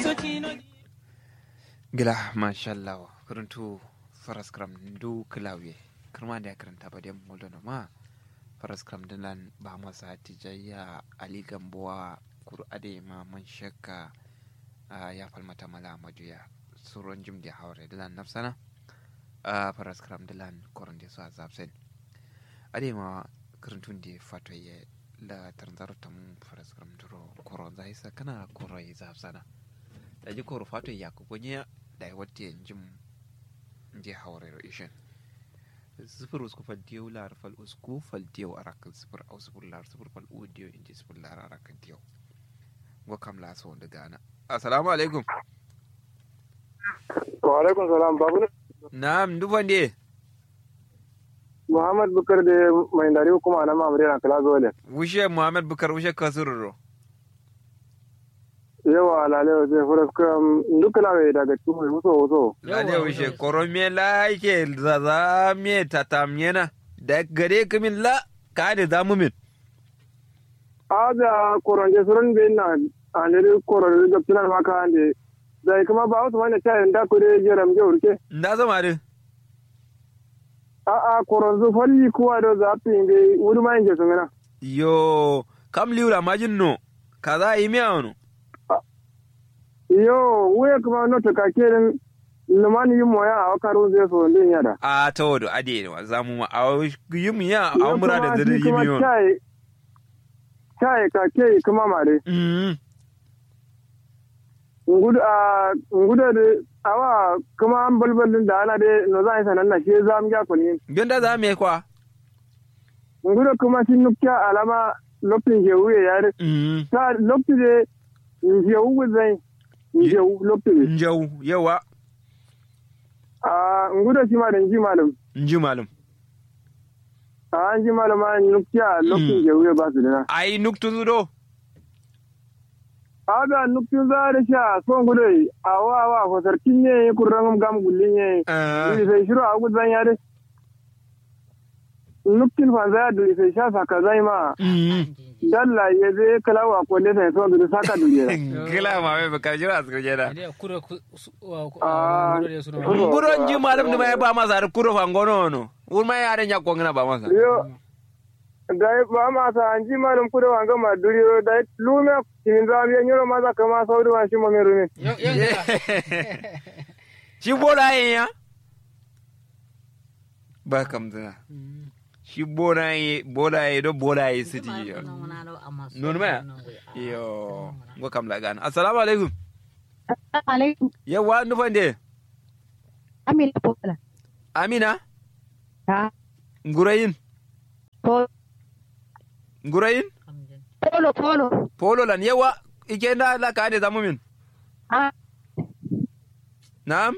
gila mashallah kuruntu faras kram ndu klawe kirma da karanta ba da muldo na ma faras kram dinan ba masa tijayya ali gamboa kur ade ma man shakka ya falmata mala majuya suron jim da haure dilan nafsana faras kram dilan koron da su azabsen ade ma kuruntun da fato ye la tarzar tam faras kram duro koron zai sa kana koron ya zabsana da ji koro fato ya ku gonye da ya wata jim je haure ishin sifir usku fal diyo lar fal usku fal diyo arakan sifir au sifir lar sifir fal u diyo inji sifir lar arakan diyo go kam la so da gana assalamu alaikum wa alaikum salam babu na'am dufan de muhammad bukar da mai dari kuma na mamare na kala zole wushe muhammad bukar wushe kasururo yawa lalewa zai fura kam duka lawe daga cikin mai wuso wuso lale wushe korome la yake zaza me tatamyena da gare kamin la ka da zamu min aja koronje suran be na andere koron da tunan maka ande zai kuma ba wasu wani tayin da kure jeram je urke nda zama de a a koron zu falli kuwa da zafi be wuri ma inje sungana yo kam liura majin no kaza yi miya wano yo wuya kuma no to kakerin lumani yi moya a wakaru zai so ndin yada a ta wado ade ne wa zamu ma a yi mu ya a mura da zare yi miyo chai chai kake kuma mare mm ngudu a ngudu da awa kuma an balbalin da ana dai no za a yi sanan na shi za mu ya kulin ganda za me kwa ngudu kuma shi nukya alama lokacin je wuya yare mm ta lokacin je je wuwa zai je lokacin je njau yawa a ngudu shi ma da ji malam nji malum a an ji malam an nukya lokacin je wuya ba su dina ai nuktun zudo aga nuktin za da sha son gudu a wa wa ko sarkin ne kurran gam gullin ne Duri sai shiru a gudun ya dai. Nuktin fa za duri sai sha saka zai ma. Dalla ya zai kalawa ko ne sai so duri saka duri ya. gila ma me baka jira su kuje da kuro ku Ah, kuro. kuro nji malum ni mai ba masa har kuro fa ngono no ur mai yare nya ko ngina ba masa Yo. Dai ba ma sa an ji malum kudo an gama duri yo dai lume kin za mu yanyoro ma za kama sauri wa shi mo me rumi. shi bola yin ya ba kam zina shi bola yi bola yi do bola yi siti yo non ma yo go kam la gana assalamu alaikum alaikum yawa nufan de amina pola amina ha ngurayin po- ngurayin polo polo polo lan yawa ike na la ka de zamu min ha na'am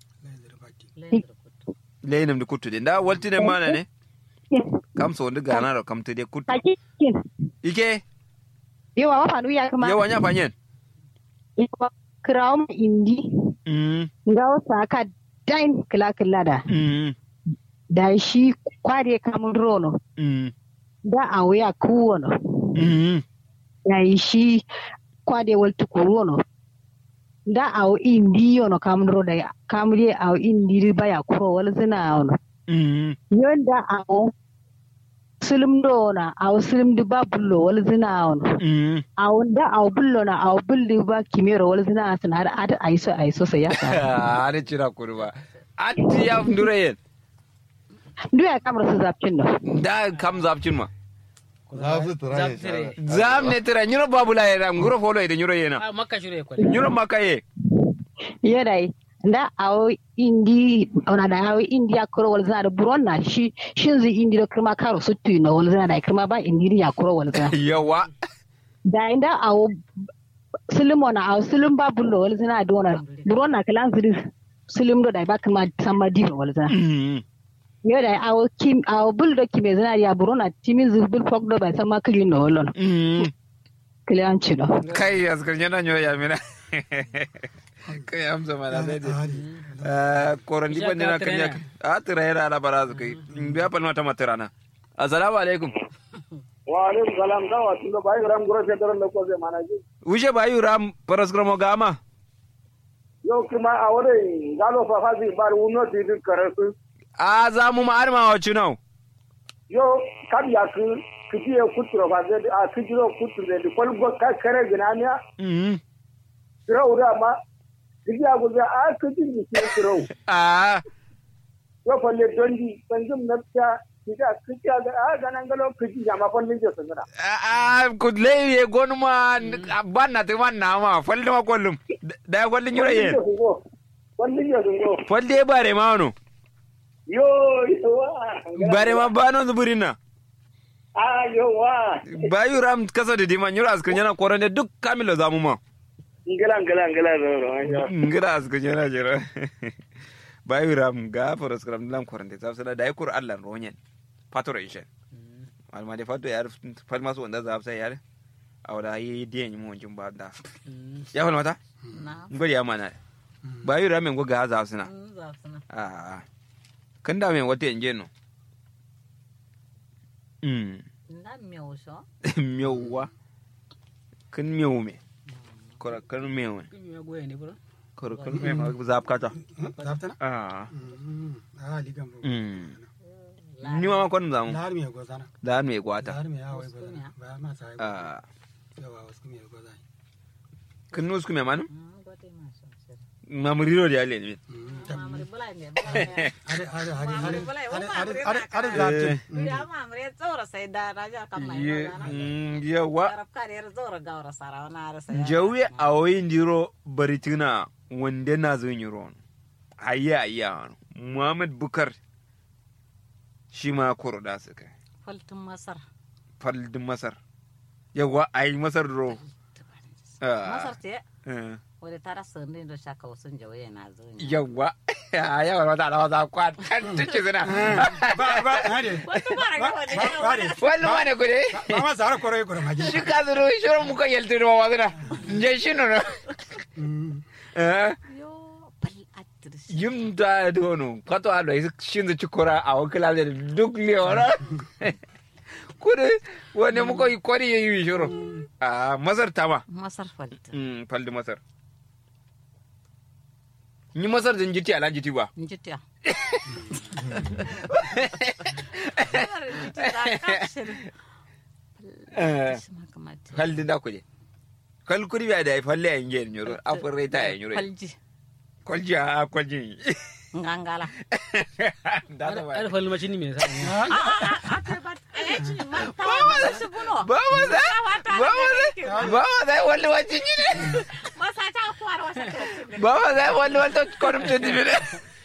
leynam de kuttude nda waltine mana ne kam so ndi ganaro kam tede kuttu hakikin ike yawa wa fanu ya kuma yawa nya fanyen yawa kirawo ma indi mm ga wasa ka dain kila kila da mm da shi kware kamun rono mm da a wuya kuwono mm da shi kwade wal tukurono da a indi yono kamun ro da kamri a indi baya kuro wal zina yono mm yonda a silim do na a silim di ba bullo wal zina yono mm a wanda a bullo na a bulli ba kimero wal zina sana har ada aiso aiso sai ya sa are cira kurba atti ya ndure yen duk ya kamar su zafcin da da kam zapcin ma Zaptire. zam ne tira nyuro babula yera nguro folo ide nyuro yena Ah, makka shure ko. nyuro makaye ya dai da a indi ona da a indi ya kuro wal zina da buron na shi shin zai indi da kirma karo su tuyi na wal zina da kirma ba indi ya kuro wal zina yawa da inda a silim ona a silim ba bullo wal zina da ona buron na kalan ziri silim do da ba kirma sama diba wal zina mm yau awo kim awo bul do kime zana ya burona timi zu bul fok do bai sama kili no lon mm kili an ci do kai askar nyana nyo ya mina kai amsa mana dai dai koron di bande na kanya a tira yara ala barazu kai biya palma ta matarana assalamu alaikum Wa alaikum salam da wa tun da bai ram gura sai daren da ko zai mana ji. wuje bayu ram paraskromo gama Yo kuma a wurin galo fa fa zai bar wuno ti duk karasu. a za mu ma arma wa cunau Yo kam ya ku kiti ya kuturo ba zai a kijiro kuturo da kwal go ka kare ginamiya. Mhm. Kira ura ma kiti ya guza a kiti ni ki kiro. a Yo falle dondi sanjum nafta kiti a kiti a ga a ganan galo kiti ya ma fallin je sanara. a ku leye gonu ma ban na te man na ma falde ma kollum da ya kwallin yura ye Fallin je sungo. falde bare ma wono Yo yo wa. bare ma bano zuburin na Ah yo wa. bayu ram kasa da diman yura askan yana korande duk kamilo zamu ma Ngala ngala ngala ngala. ngira askan yana jira bayu ram ga foras kram lam korande zabsana da yakur Allah ronyen fatoro ishe alma de fato yar falma so wanda zabsa yar awda yi diyan mu jin ba da ya falmata na ngori ya mana bayu ram ngo ga zabsana za su na a kan da men wata yange no mm na miyau sho miyauwa kan miyau me kora kan miyau me kimi ya goya ne bro kora kan miyau ma zap kata zaftana a a ligan bo mm ni ma kon zamu lahar me gozana da me gwata lahar me yawo gozana ba ma sai a yawa wasu me gozana kan nus ku me manu gote ma sho mamuriro da yale ne mamari bulai ne bulai ne are are are Mamre are bulai, are wani are mamre are na are ka. zaftin ya mamre tsora sai da raja kan mai ye magana mm, yawa arab kariyar tsora gaura sara wani arasa jawi a wayin diro baritina wanda na zo yiro ayya ayya muhammad bukar shi ma koro da su kai faltin masar faldin masar yawa a yi masar ro masar ce Eh, wadda ta rasa ne da shaka wasu jawaye na zo ne yawa yawa wata da wata kwan kan tuce suna ba ba are wata mara ga wadda ba ne are wani wane ku ne ba ma zara koro koro maji shi ka zuru shirin muka yalta da wawa suna je shi nuna yo bal atris yin da dono kwato a da shi da cikura a wakila da duk lewara kudu wani muka yi kwari ya yi shirin a masar tama masar faltin faldi masar ni masar zan jiti ala jiti ba njitiya faldi da kuje kal kuri biya da ya falle a yin yin yoro a furre ta yin yoro kwalji kwalji a kwalji ngangala da ta ba Ada falli macini me sa. ba ma za ba ma za ba ma za wani wacce ne ba ma za wani wata kwanin tun dibi ne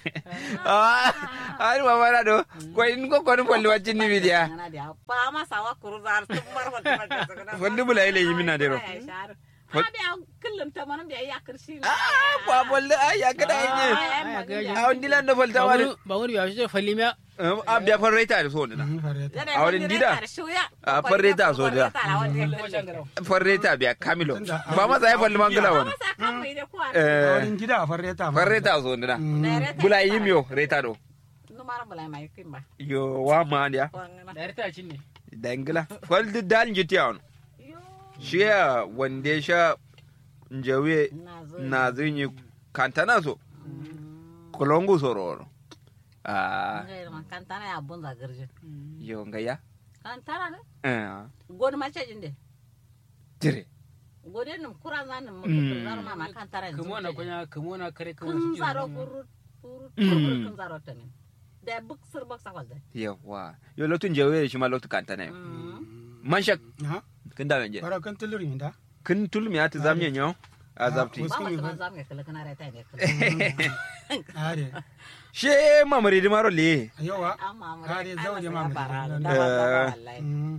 a ma mara do ko in ko kwanin wani wacce ni bidiya ba ma sawa kuru zar tun bar wata Wanda bula ile yi mina dero. ha biya kullum ta mana biya ya kirshi a ba bolle a ya kada yin a wani dilan da falta wani Ba wani ba shi falli me a biya farreta da so na A wurin gida? A farreta so da. farreta biya kamilo ba ma za ya falli mangala wani Eh, wurin gida a farreta ma farreta so na bula yi miyo reta do numara bula mai kimba yo wa ma dia da yarta cin ne. dangila faldi dal jiti on shiya wanda ya sha njawe na zinyi kantana so kolongu soro ah kantana ya bunza garje yo ngaya kantana ne eh godi mace jinde tire godi num kura zan num Mm. zaro mama kantara ne Kamo na kunya kamo na kare kamo kun su zaro kuru kuru kuru kun zaro tanin da buk sir bak sakal da yawa yo lotun njawe shi ma lotu kantana yo man shak ha kin da nje bara kan tulurin da kin tulmi ati zamye nyo azapti Ah, ba Muskumi mu ba. zam ya kala kana rata ne are she mamari di maro le yawa amma mu Kare zauje ma mu da da- ba da ba Eh. wallahi Mm.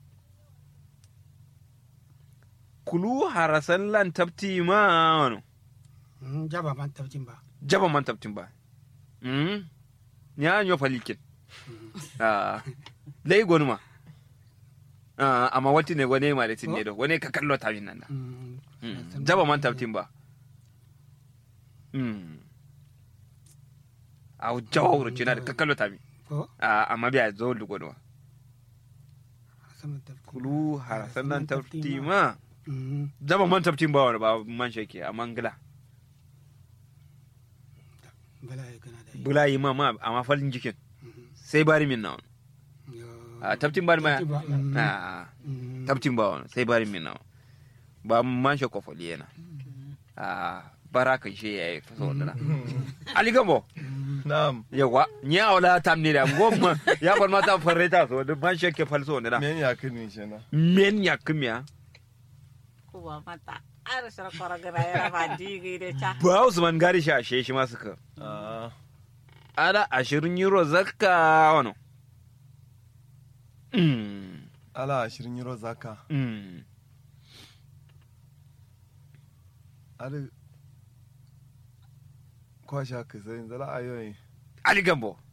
kulu harasan lan tapti ma wano Mm, jaba ban tabcin ba jaba man taptin ba mm nya nyo falikin ah dai gonuma ah amma wati ne gone ma da tinne do wone ka kallo ta nan da Mm. Mm, jaba man taptin ba mm au jawro cina da ka kallo ta mi ko ah amma biya zo du gonuma sama tabcin kulu harasan lan tapti ma Mm. jaba man taptin ba wani ba man shake amma ngila bala ya kana da bula yi ma ma amma falin jikin Mhm. sai bari min nawa Yo. a tabtin bari ma Tabtin ba, mhm. a Mhm. tabtin ba wani sai bari min nawa ba man shi kofoli yana a bara kan shi ya yi fasa wanda na ali gambo Naam. yawa ni a wala tam ni da gomma ya fal mata farre ta so da man shi ke falso wanda na Men ya kini shena. men ya kumya kuwa mata ara shara kora gara yara ba digi de cha ba usman gari shi a she shi ma suka Ah. ala ashirin euro zakka wano Mm, Ala ashirin euro zaka. mm. Ali. Kwasha ka sai zala ayoyi. ali gambo